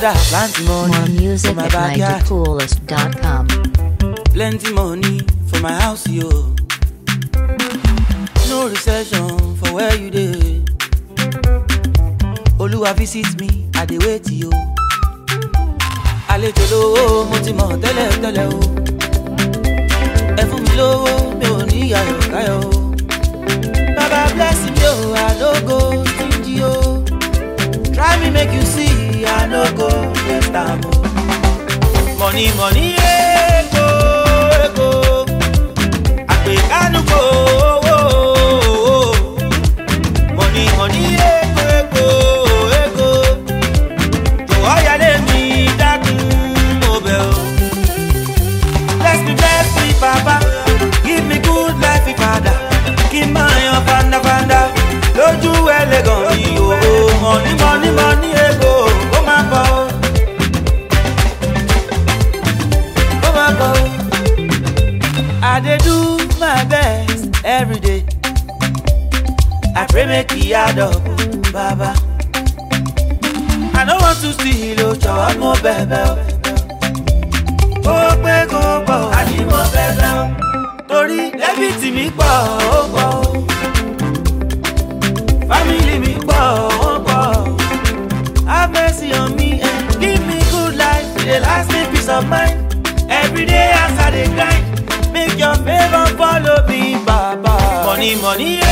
father plenty money More music for my at backyard. NigerCoolest.com. Plenty money for my house, yo. No recession for where you dey. Oluwa visit me, I dey wait yo. Àlejò lówó mo ti mọ̀ tẹ́lẹ̀ tẹ́lẹ̀ o. Ẹ fún mi lówó mi ò ní ayọ̀ káyọ̀ o. Baba bless me o, I no go stingy o. Try me make you see, I no go waste am o. Money money ego ego. Àpèkánú kò owó. Money money ego ego ego. Jọ̀wọ́ yálé mi dákun mo bẹ̀ o. Bless me bless me baba, give me good life ìpadà. Kí n máa yan fandafanda lójú ẹlẹ́gàn mi o. Money money money ego ó máa bọ̀ o. Ó máa bọ̀ o. I dey do my best every day. I pray make e add up, Baba. I no want to steal o, jọ̀wọ́ mo bẹ̀bẹ̀ o. Ó pé kó pọ̀, àní mo bẹ̀bẹ̀ o. Torí débìtì mi pọ̀, ó pọ̀ o. Fámìlì mi pọ̀, ó pọ̀ o. Have mercy on me and give me good life. E dey last me peace of mind. Every day as I dey grind, make your favour follow me, Baba. Money, money,